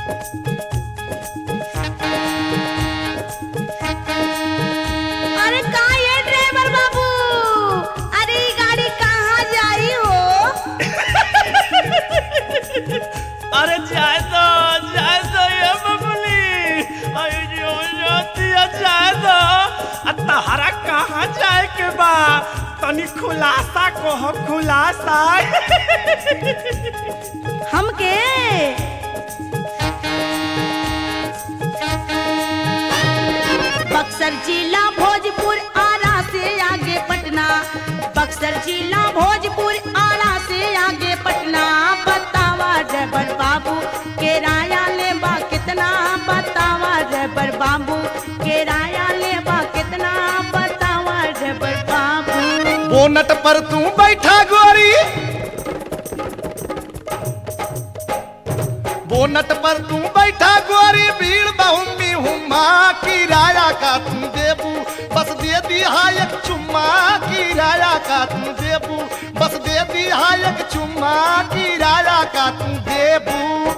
अरे का ये ड्राइवर बाबू अरे ई गाड़ी कहाँ जाई हो अरे जाए तो जाए तो ये बबली अरे जो जाती है जाए तो आ तहरा कहाँ जाए के बा तनी खुलासा कहो खुलासा हमके बक्सर जिला भोजपुर आरा से आगे पटना बक्सर जिला भोजपुर आरा से आगे पटना बतावा ड्राइवर बाबू किराया लेबा कितना बतावा ड्राइवर बाबू किराया लेबा कितना बतावा ड्राइवर बाबू बोनट पर तू बैठा गोरी बोनट पर तू बैठा गोरी भीड़ बहुमी हुमा किराया का तू देबू बस दे दिया एक चुम्मा किराया का तू देबू बस दे दिया एक चुम्मा किराया का तू देबू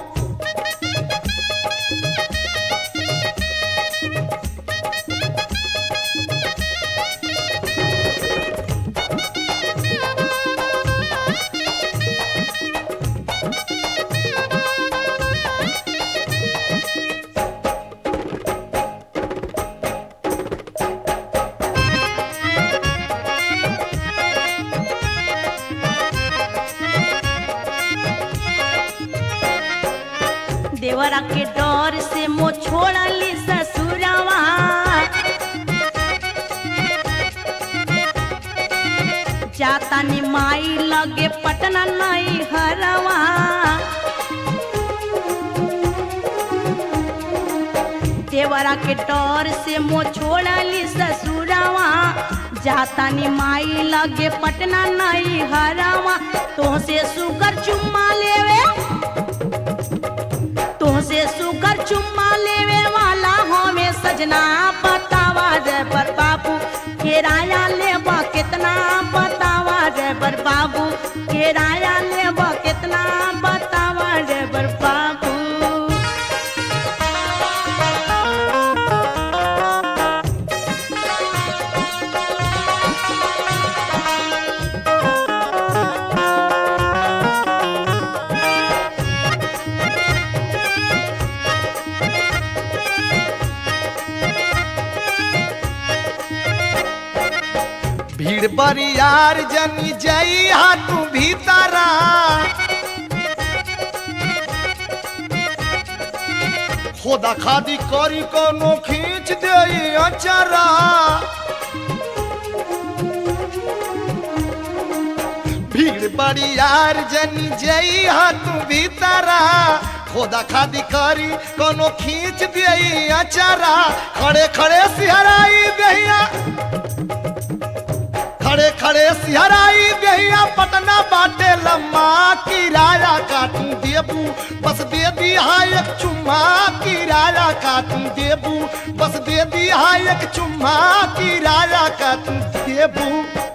देवरा के डर से मो छोड़ली ससुरवा जाता नि माई लगे पटना नई हरवा देवरा के डर से मो छोड़ली ससुरवा जाता नि माई लगे पटना नई हरवा तो से सुगर चुम्मा लेवे तुमसे सुकर चुम्मा लेवे वाला हमें सजना बतावा जय पर बाबू किराया लेबा कितना बतावा जय पर बाबू किराया लेबा कितना बतावा जय पर बाबू भीड़ बरियार जनी जई हा तू भीतरा खोदा खादी करी कोनो खींच दे अचरा भीड़ बरियार जनी जई हा तू भीतरा खोदा खादी करी कोनो खींच दे अचरा खड़े खड़े सिहराई दहिया खड़े खड़े सिहराई देहिया पटना बाटे लम्मा किराया काटू देबू बस दे दिया एक चुम्मा किराया काटू देबू बस दे दिया एक चुम्मा किराया काटू देबू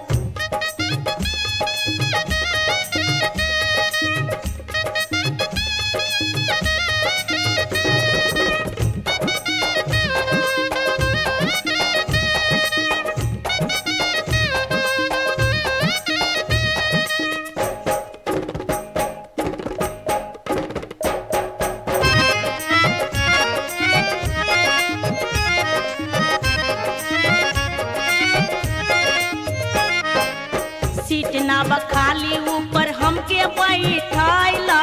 सीट ना बखाली ऊपर हमके बैठाइला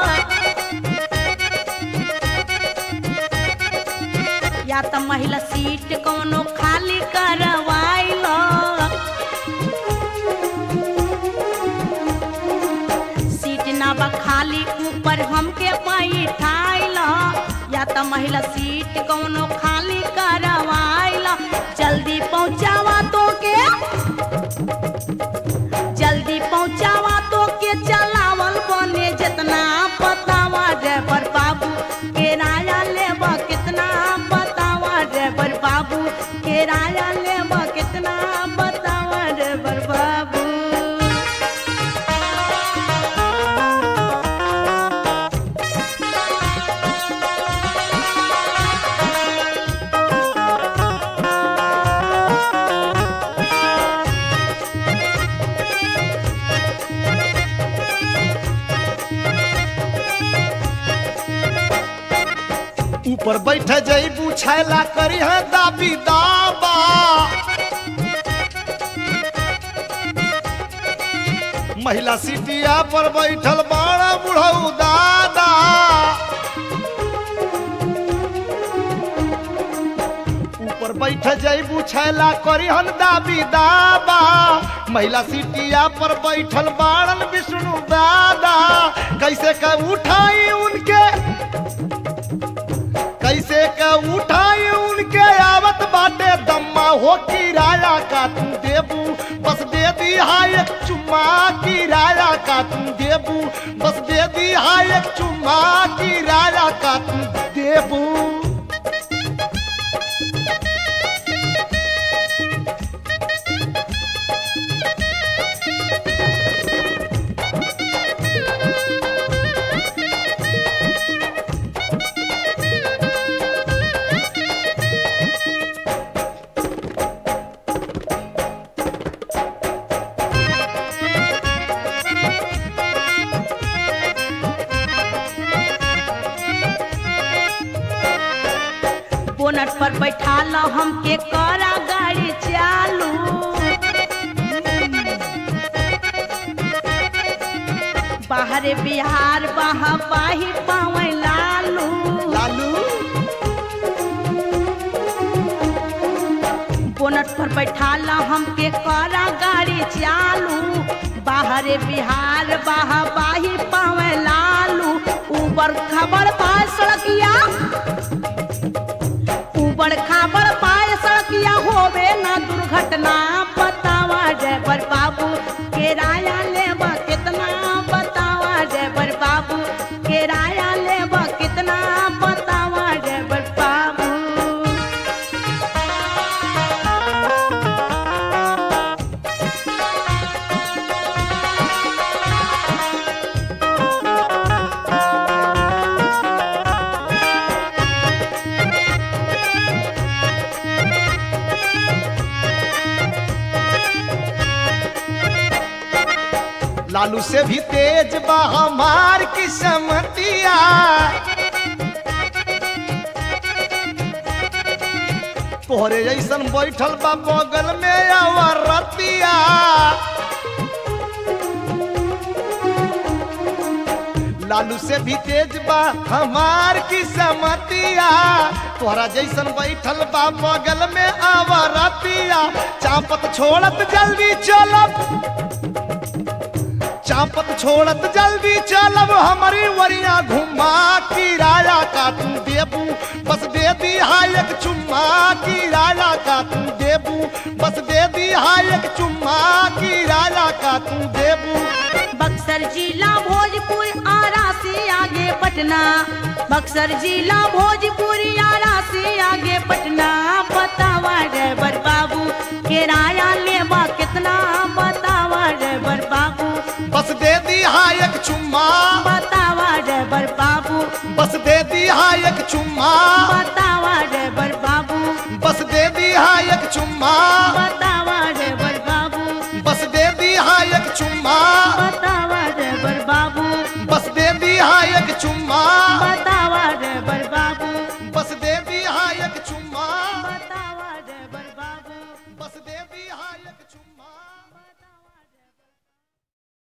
या त महिला सीट कोनो खाली करवाइला सीट ना बखाली ऊपर हमके बैठाइला या त महिला सीट कोनो खाली करवाइला जल्दी पहुंचावा तो के जल्दी पहुंचावा तो के चलावल बने जितना बतावा ड्राइवर बाबू किराया लेबा कितना बतावा ड्राइवर बाबू किराया लेबा कितना बतावा ड्राइवर बाबू ऊपर बैठ जईबू छैला करी है दाबी दाबा महिला सीटिया पर बैठल बड़ा बुढ़ऊ दादा ऊपर बैठ जईबू छैला करी हन दाबी दाबा महिला सीटिया पर बैठल बाड़न विष्णु दादा कैसे का उठाई उनके कैसे का उठाई उनके आवत बाटे दम्मा हो किराया का तू देबू बस दे दी हाय एक चुम्मा किराया का तू देबू बस दे दी हाय एक चुम्मा किराया का तू देबू बोनट पर बैठा लो हमके करा गाड़ी चालू बाहरे बिहार बहा बाही पावे लालू लालू बोनट पर बैठा लो हमके करा गाड़ी चालू बाहरे बिहार बहा बाही पावे लालू ऊबर खबर पाए सड़किया ऊबड़ खाबड़ पाए सड़किया होवे ना दुर्घटना बतावा ड्राइवर बाबू किराया लेबा कितना बतावा ड्राइवर बाबू किराया लेबा कितना बतावा ड्राइवर बाबू लालू से भी तेज बा हमार किस्मतिया तोहरे जैसन बैठल बा बगल में अवरतिया लालू से भी तेज बा हमार किस्मतिया तोहरा जैसन बैठल बा बगल में अवरतिया चापत छोड़त जल्दी चलब चापत छोड़त जल्दी चलब हमारी वरिया घुमा किराया का तू देबू बस दे दी हाय एक चुम्मा किराया का तू देबू बस दे दी हाय एक चुम्मा किराया का तू देबू बक्सर जिला भोजपुर आरा से आगे पटना बक्सर जिला भोजपुर आरा से आगे पटना बतावा ड्राइवर बाबू किराया लेबा कितना बतावा ड्राइवर बाबू बस दे दी हाय एक चुम्मा बतावा ड्राइवर बाबू बस दे दी हाय एक चुम्मा बतावा ड्राइवर बाबू बस दे दी हाय एक चुम्मा बता